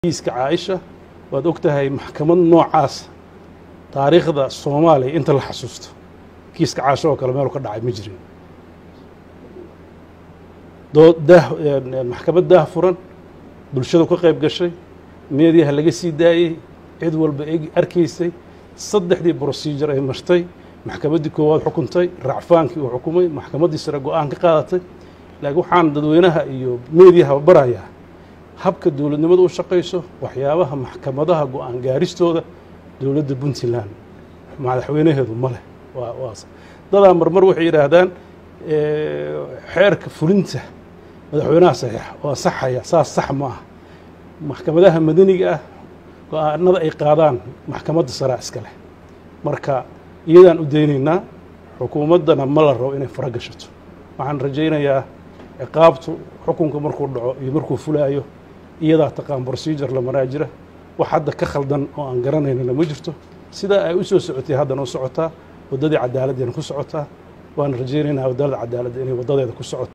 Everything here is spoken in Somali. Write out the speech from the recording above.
kiiska caaisha waad og tahay maxkamad noocaas taariikhda soomaaliya inta la xasuusto kiiska caasho oo kale meelu ka dhacay ma jirin dood daah maxkamad daah furan bulshadu ka qayb gashay meediyaha laga sii daayey cid walba eg arkaysay saddexdii procedure ay martay maxkamaddii koowaad xukuntay racfaankii uu xukumay maxkamaddii sare go-aan ka qaadatay laakiin waxaan dadweynaha iyo meediyaha barayaa habka dowladnimada u shaqayso waxyaabaha maxkamadaha go-aan gaaristooda dowladda puntland madaxweynaheedu ma leh waa waas dadaa marmar waxay yidhaahdaan xeerka fulinta madaxweynaha saxiixa oo ansaxaya saas sax ma ah maxkamadaha madaniga ah go-aanada ay qaadaan maxkamadda saraa iska leh marka iyadaan u daynaynaa xukuumaddana ma la rabo inay fara gashato waxaan rajaynayaa ciqaabtu xukunka markuu dhaco iyo markuu fulaayo iyadaa taqaan procedure la maraa jira wax hadda ka khaldan oo aan garanaynana ma jirto sidaa ay u soo socotay haddana u socotaa waddadii cadaaladdeena ku socotaa waan rajaynaynaa waddada cadaaladda inay waddadeeda ku socoto